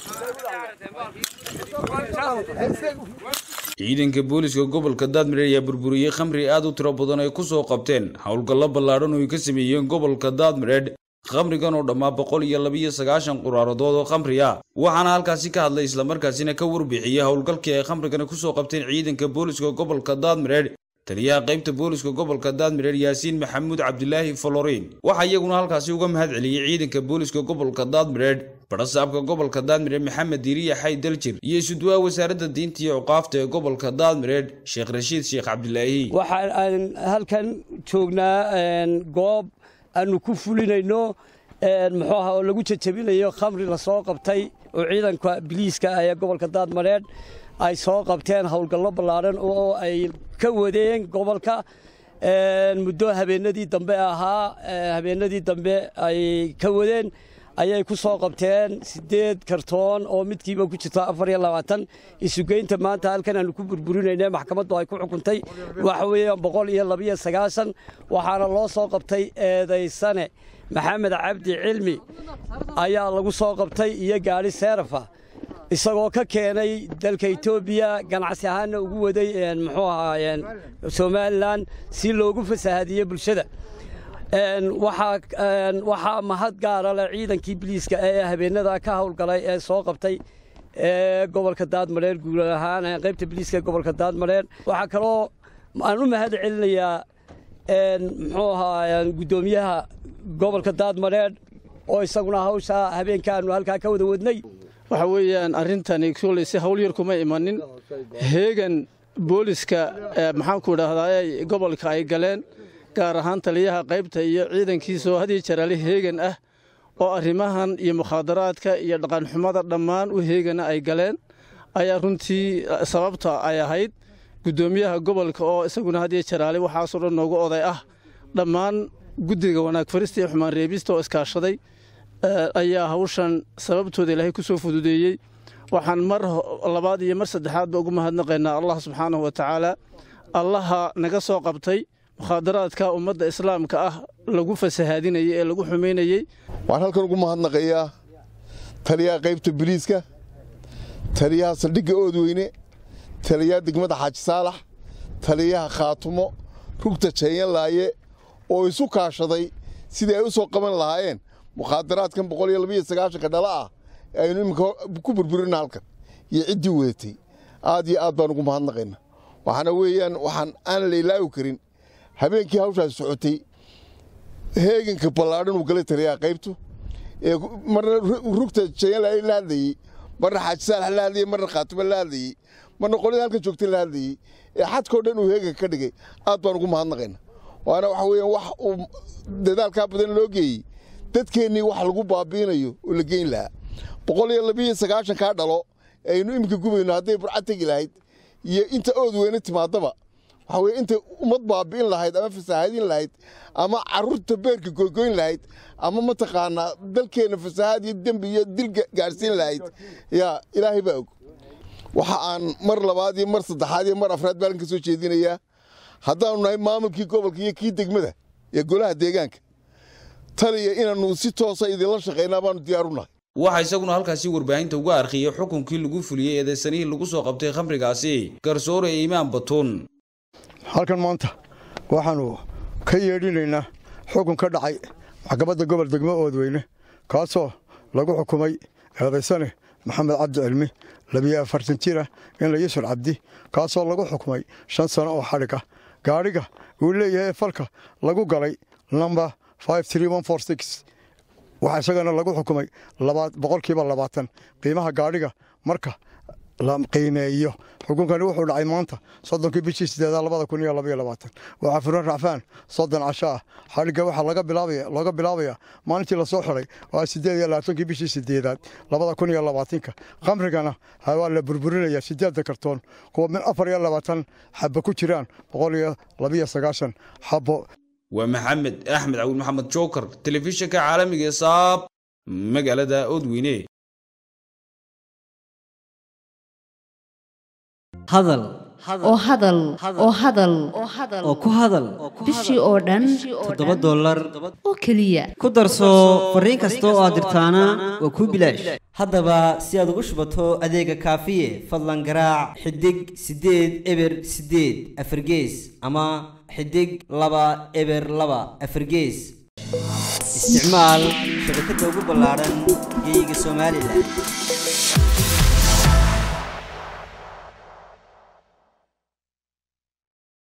ciidanka booliska gobolka daadmireed ayaa burburiyey khamri aad u tiro badan ay ku soo qabteen howlgallo ballaadhan oo ay ka sameeyeen gobolka daadmireed khamrigan oo dhammaa boqol iyo labiyo sagaashan quraaradood oo khamri ah waxaana halkaasi ka hadlay islamarkaasina ka warbixiyey howlgalkii ay khamrigani kusoo qabteen ciidanka booliska gobolka daadmireed taliyaha qaybta booliska gobolka daadmireed yaasiin maxamuud cabdilaahi folorin waxaa iyaguna halkaasi uga mahad celiyey ciidanka booliska gobolka daadmireed barasaabka gobolka daadmireed maxamed diiriya xay daljir iyo isudwaa wasaaradda diinta iyo cuqaafta ee gobolka daadmireed sheekh rashiid sheekh cabdilaahi waxaan halkan joognaa goob aanu ku fulinayno muxuu aha oo lagu jajabinayo khamri lasoo qabtay oo ciidanka biliiska ah ee gobolka daadmareed ay soo qabteen howlgallo ballaadhan oo ay ka wadeen gobolka muddo habeenadii dambe ahaa habeenadii dambe ay ka wadeen ayay ku soo qabteen siddeed kartoon oo midkiiba ku jirto afar iyo labaatan isugeynta maanta halkan aanu ku burburinayna maxkamaddu ay ku xukuntay waxa weeyaan boqol iyo labiyo sagaashan waxaana loo soo qabtay eedaysane maxamed cabdi cilmi ayaa lagu soo qabtay iyo gaadhi seerafa isagoo ka keenay dalka etoobiya ganacsi ahaanna ugu waday muxuu ahaa somalilan si loogu fasahaadiyo bulshada waxaa mahad gaara leh ciidankii biliiska ee habeenada ka howlgalay ee soo qabtay ee gobolka daadmareer guud ahaan qaybta biliiska ee gobolka daadmareer waxaa kaloo aan u mahad celinayaa muxuu ahaa guddoomiyaha gobolka daadmareer oo isaguna hawsha habeenkaanu halkaa ka wada wadnay waxa weeyaan arrintani kulley si hawl yar kuma imanin heegan booliska maxaanku idhaahdaa gobolka ay galeen gaar ahaan taliyaha qaybta iyo ciidankiisaoo had iyo jaraale heegan ah oo arrimahan iyo mukhaadaraadka iyo dhaqanxumada dhammaan u heegana ay galeen ayaa runtii sababta ay ahayd guddoomiyaha gobolka oo isaguna had iyo jaraale waxaasoo dhan noogu oday ah dhammaan guddiga wanaag farista iyo xumaan reebista oo iskaashaday ayaa hawshan sababtooda ilaahay ku soo fududeeyey waxaan mar labaad iyo mar saddexaadba ugu mahadnaqaynaa allah subxaanahu wa tacaala allaha naga soo qabtay mukhaadaraadka ummadda islaamka ah lagu fasahaadinayey ee lagu xumaynayey waxaan halkan ugu mahadnaqayaa taliyaha qaybta biliiska taliyaha saldhigga oodweyne taliyaha degmada xaaji saalax taliyaha khaatumo rugta jeenyanlaaye oo isu kaashaday sidii ay u soo qaban lahaayeen mukhaadaraadkan boqol iyo labiyo sagaashanka dhala ah aynu iminka ku burburina halkan iyo ciddii wadatay aad iyo aad baan ugu mahadnaqayna waxaana weeyaan waxaan aan la ilaawi karin habeenkii hawshaasi socotay heeganka ballaadhan uu galay taliyaha qaybtu ee marna rugta jayanla la hadlayey marna xaaji saalax la hadlayey marna khaatimo la hadlayey marna qolyada halkan joogtay la hadlayey ee xadkao dhan uu heeganka ka dhigay aad baan ugu mahadnaqayna waana waxa weeyaan wax uu dadaalkaa badan loo geeyey dadkeennii wax lagu baabiinayo oo la geyn lahaa boqol iyo labiiyo sagaashan kaa dhalo aynu iminka gubayno hadday burcad tegi lahayd iyo inta ood weyne timaadaba waxa weye intay ummad baabi'in lahayd ama fasahaadin lahayd ama carruurta beerka goygoyn lahayd ama mataqaanaa dalkeenna fasahaad iyo dembi iyo dil gaadhsiin lahayd yaa ilaahay baa og waxa aan mar labaad iyo mar saddexaad iyo mar afraad baalan ka soo jeedinayaa haddaanu nahay maamulkii gobolka iyo kii degmada ee golaha deegaanka taliya inaannu si toosa idinla shaqaynaa baanu diyaaru nahay waxaa isaguna halkaasi warbaahinta uga arkiyey xukunkii lagu fuliyey eedeysanihii lagu soo qabtay khamrigaasi garsoore iimaan batuun halkan maanta waxaannu ka yeedhinaynaa xukun ka dhacay maxkamadda gobol degmo oodweyne kaasoo lagu xukumay eedaysane maxamed cabdi cilmi labiyo afartan jira inla yusur cabdi kaasoo lagu xukumay shan sano oo xadhig ah gaadhiga uu leeyahay falka lagu galay lamba waxaa isagana lagu xukumay boqolkiiba labaatan qiimaha gaadhiga marka la qiimeeyo xukunkani wuxuu dhacay maanta soddonkii bishii sideedaad labada kun iyo labaiyo labaatan waxaa furan racfaan soddon casho ah xadhigga waxaa looga bilaabayaa maalintii lasoo xiday waa sideed iyo labaatankii bishii sideedaad labada kun iyo labaatanka khamrigana waa la burburinaya sideedda kartoon kuwa min afar iyo labaatan xabbo ku jiraan boqol iyo labiyo sagaashan xabbo waa maxamed axmed cawil maxamed jookar telefishinka caalamiga ee saab magaalada oodweyne hadal oo hadal oo hadal oo ku hadal bishii oo dhan toddoba dollar oo keliya ku darso fariin kasta oo aad dirtaana waa kuu bilaash haddaba si aad ugu shubato adeega kaafiye fadlan garaac xidig siddeed eber siddeed afargees ama xidig laba eber laba afargees isticmaal shabakadda ugu ballaaran geyga somalilan